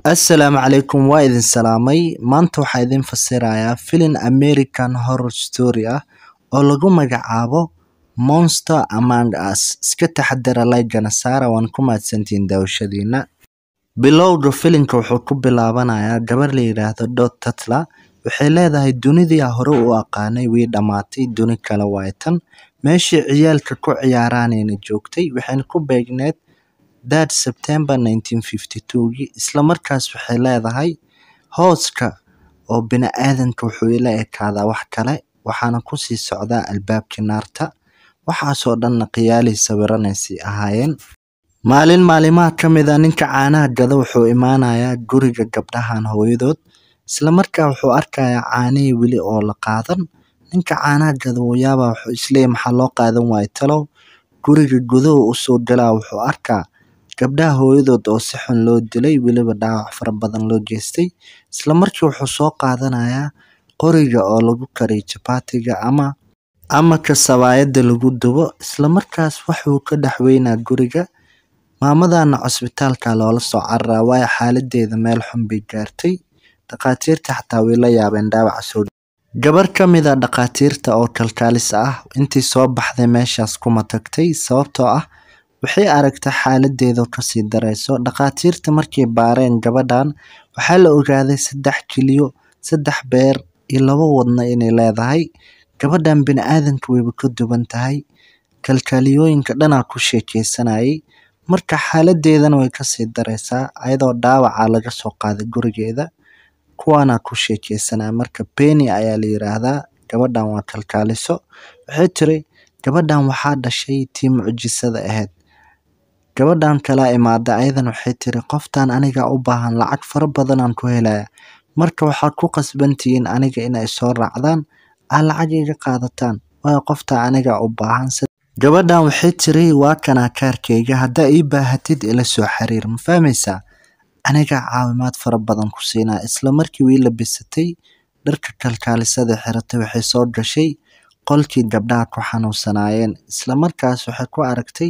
Assalaamu calaykum waa idin salaamay maanta waxaa idin fasirayaa filim American Horror Story ah oo lagu magacaabo Monster Among Us iska taxadara like-gana saara waan ku mahadsantihiin daawashadiina bilowga filimka wuxuu ku bilaabanayaa gabar la yiraahdo Dot Tatler waxay leedahay dunidii aan hore u aqaanay way dhamaatay duni kale waaye tan meeshii ciyaalka ku ciyaaraanayna joogtay waxayna ku beegneed dad September 1952gii isla markaas waxay leedahay hooska oo bini'aadanka wuxuu ila ekaadaa wax kale waxaana kusii socdaa albaabkii naarta waxaasoo dhanna qiyaalii sawiranaysay ahaayeen maalin maalimaha ka mid a ninka caanaha gada wuxuu imaanayaa guriga gabdhahan hooyadood isla markaa wuxuu arkayaa caanihii weli oo la qaadan ninka caanaha gada wuu yaabaa wuxuu isleeyahay maxaa loo qaadan waayo talow guriga guduhu usoo galaa wuxuu arkaa gabdhaha hooyadood oo si xun loo dilay weliba dhaawac fara badan loo geystay isla markii wuxuu soo qaadanayaa qoriga oo lagu kariyo jabaatiga ama ama kasabaayada lagu dubo isla markaas waxuu ka dhex weynaa guriga maamadana cusbitaalka loola soo cararaa waayo xaaladeeda meel xun bay gaartay dhakhaatiirta xataa way la yaabeen dhaawaca soo gabar ka mid a dhakhaatiirta oo kalkaalis ah intii soo baxday meeshaas kuma tagtay sababtoo ah waxay aragtay xaaladeeda kasii darayso dhakhaatiirta markay baareen gabadhan waxaa la ogaaday saddex kiliyo saddex beer iyo laba wadno inay leedahay gabadhan bini'aadanka wayba ka duwan tahay kalkaaliyooyinka dhanaa ku sheekeysanayay marka xaaladeedana way kasii daraysaa ayadoo dhaawaca laga soo qaaday gurigeeda kuwaana ku sheekeysanaya marka Penny ayaa la yiraahdaa gabadhan waa kalkaaliso waxay tiri gabadhan waxaa dhashay tii mucjisada ahayd gabadhan kala imaada ayadan waxay tiri qoftan aniga u baahan lacag fara badan aan ku helaya marka waxaad ku qasbantihiin aniga inay soo raacdaan aa lacag iga qaadataan waayo qofta aniga u baahan gabadhan waxay tiri waa kanaa kaarkayga haddaa ii baahatid ila soo xiriir ma fahmaysaa aniga caawimaad fara badan ku siinaa isla markii wii labisatay dharka kalkaalisada xiratay waxay soo gashay qolkii gabdhaha ku xanuunsanaayeen isla markaas waxay ku aragtay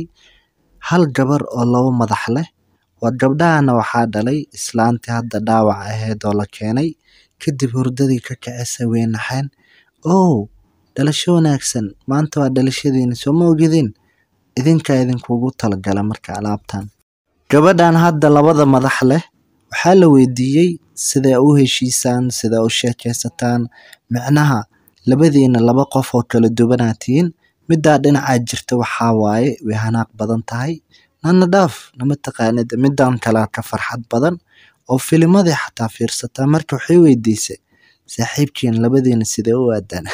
hal gabar oo laba madax leh waa gabdhahana waxaa dhalay islaantii hadda dhaawac ahayd oo la keenay kadib hurdadii ka kicisay way naxeen ow dhalasho wanaagsan maanta waa dhalashadiina soo ma ogidin idinkaa idinkugu talagala marka alaabtan gabadhan hadda labada madax leh waxaa la weydiiyey sidee u heshiisaan sidee u sheekaysataan micnaha labadiina laba qof oo kala duwanaa tihiin middaa dhinacaa jirta waxaa waaye way hanaaq badan tahay nana dhaaf nama taqaanid midaan kalea ka farxad badan oo filimadii xataa fiirsataa marka waxay weydiisay saaxiibkiin labadiina sidee u aadaan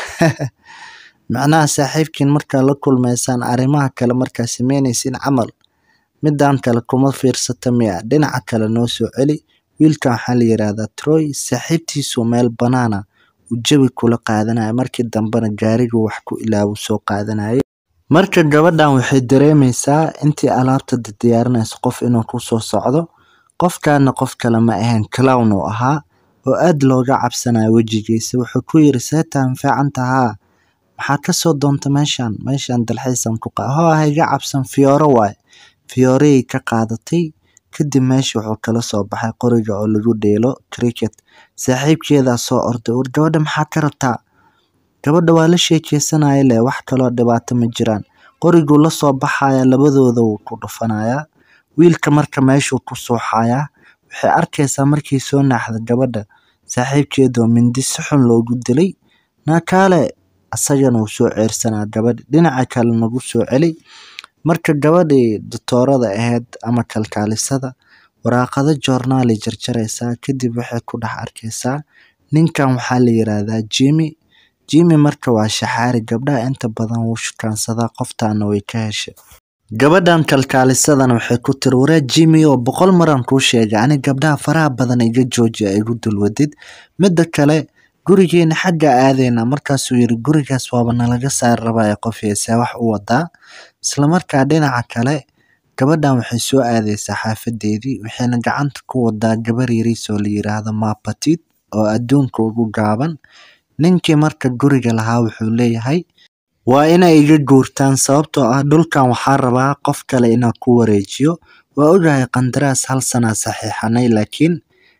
macnaha saaxiibkiin markaa la kulmaysaan arrimaha kale markaa sameynaysiin camal midaan kale kuma fiirsata miya dhinaca kale noo soo celi wiilkan waxaa la yiraahdaa troy saaxiibtiisu meel banaana uu jawi kula qaadanaya markii dambena gaarigu wax ku ilaabu soo qaadanayay marka gabadhan waxay dareemaysaa intii alaabta diyaarinayso qof inuu ku soo socdo qofkaana qof kale ma ahayn clown uu ahaa oo aad looga cabsanayo wejigiisa wuxuu ku yiri seetaan fiican tahaa maxaa kasoo doonta meeshan meeshan dalxiisan ku qa hoo hayga cabsan fiyooro waaye fiyoorihii ka qaadatay kadib meesha wuxuu kala soo baxay qoriga oo lagu dheelo cricket saaxiibkeedaa soo orday war gabadha maxaa ka rabtaa gabadha waa la sheekeysanaya leh wax kaloo dhibaato ma jiraan qoriguu la soo baxaya labadooda wuu ku dhufanayaa wiilka marka meeshuu ku suuxayaa waxay arkaysaa markii soo naaxda gabadha saaxiibkeedoo mindi si xun loogu dilay naakaale asagana wuu soo ceersanaa gabadhi dhinaca kale nagu soo celi marka gabadhii doctoorada ahayd ama kalkaalisada waraaqado joornaali jarjaraysaa kadib waxay ku dhex arkaysaa ninkan waxaa la yiraahdaa jimmy jimmy marka waa shaxaari gabdhaha inta badan wuu shukaansadaa qoftaana way ka heshay gabadhan kalkaalisadana waxay ku tiri waraa jimmy oo boqol maran kuu sheegay ani gabdhaha faraha badan iga joojiya igu dulwadid midda kale gurigeena xagga aadayna markaasuu yiri gurigaas waaba nalaga saari rabaya qof heesee wax u wadaa islamarkaa dhinaca kale gabadhan waxay soo aadaysaa xaafadeedii waxayna gacanta ku wadaa gabar yariis oo la yiraahdo mapatid oo adduunka ugu gaaban ninkii marka guriga lahaa wuxuu leeyahay waa inay iga guurtaan sababtoo ah dhulkan waxaa rabaa qof kale inaan ku wareejiyo waa ogahay qandaraas hal sanaa saxiixanay laakiin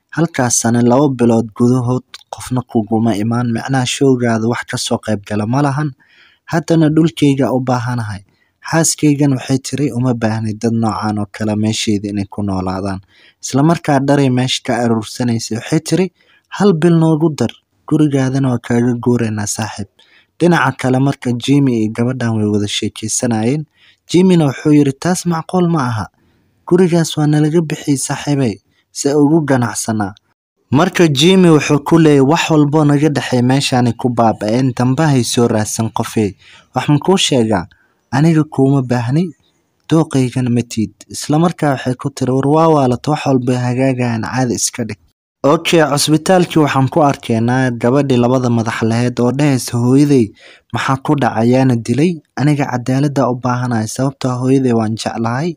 halkaasna laba bilood gudahood qofna kuguma imaan micnaha showgaada wax kasoo qayb gala ma lahan haddana dhulkayga u baahanahay xaaskaygan waxay tiri uma baahni dad noocan oo kale meeshayda inay ku noolaadaan isla markaa dharay meesha ka aruursanaysay waxay tiri hal bil noogu dar gurigaadana waa kaaga guuraynaa saaxiib dhinaca kale marka jimi iyo gabadhan way wada sheekeysanayeen jimina wuxuu yidhi taas macquul ma aha gurigaas waa nalaga bixiyey saaxiibey se ugu ganacsanaa marka jimi wuxuu ku leeyay wax walboo naga dhexey meeshaanay ku baaba-een dambahay soo raadsan qofey wax makuu sheegaa aniga kuuma baahni dooqaygana matiid islamarkaa waxay ku tiri war waa waalato wax walba hagaagayan caadi iska dhig okay cusbitaalkii waxaan ku arkaynaa gabadhii labada madax laheyd oo dhahaysa hooyaday maxaa ku dhacayaana dilay aniga cadaaladda u baahanahay sababtoo hooyaday waan jeclahay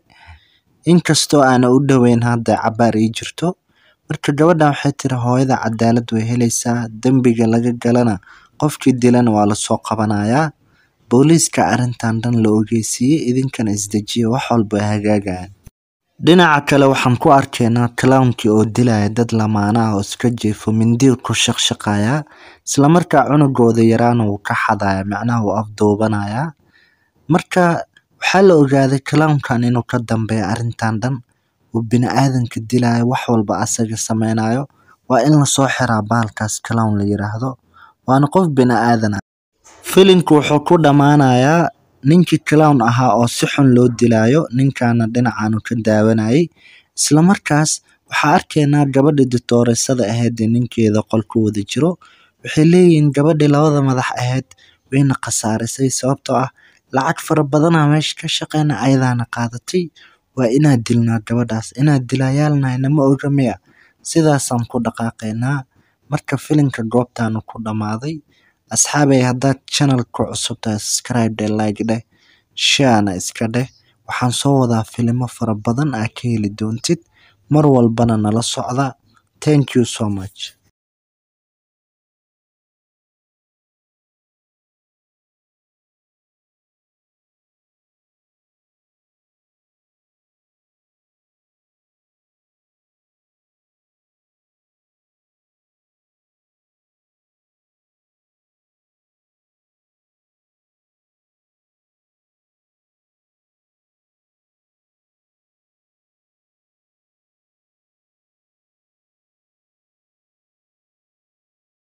inkastoo aana u dhoweyn hadda cabaar ii jirto marka gabadhan waxay tiri hooyada cadaalad way helaysaa dembiga laga galana qofkii dilana waa lasoo qabanayaa booliiska arrintan dhan la ogeysiiyey idinkana isdejiya wax walba ay hagaagayaan dhinaca kale waxaan ku arkaynaa clownkii oo dilaya dad lamaana ah oo iska jiifo mindiil ku shaqshaqayaa islamarkaa cunugooda yaraana wuu ka xadaya macnaha wuu afduubanayaa marka waxaa la ogaaday clownkan inuu ka dambeeya arrintan dhan uu bini aadanka dilayo wax walba asaga sameynayo waa in lasoo xiraa bahalkaas clown la yiraahdo waana qof bini aadan ah filimku wuxuu ku dhammaanayaa ninkii clown ahaa oo si xun loo dilayo ninkaana dhinacaanu ka daawanayay islamarkaas waxaa arkaynaa gabadhii ditooreysada ahayd ee ninkeeda qol ku wada jiro waxay leeyihiin gabadhii labada madax ahayd wayna khasaarisay sababtoo ah lacag fara badanaa meesha ka shaqeyna ayadaana qaadatay waa inaad dilnaa gabadhaas inaad dilayaalnahayna ma oga miya sidaasaan ku dhaqaaqaynaa marka filimka goobtaanu ku dhammaaday asxaabay haddaad channelka cusub tahay subscribe dheh like dheh sharena iska dheh waxaan soo wadaa filimo fara badan aa ka heli doontid mar walbana nala socda thank you so much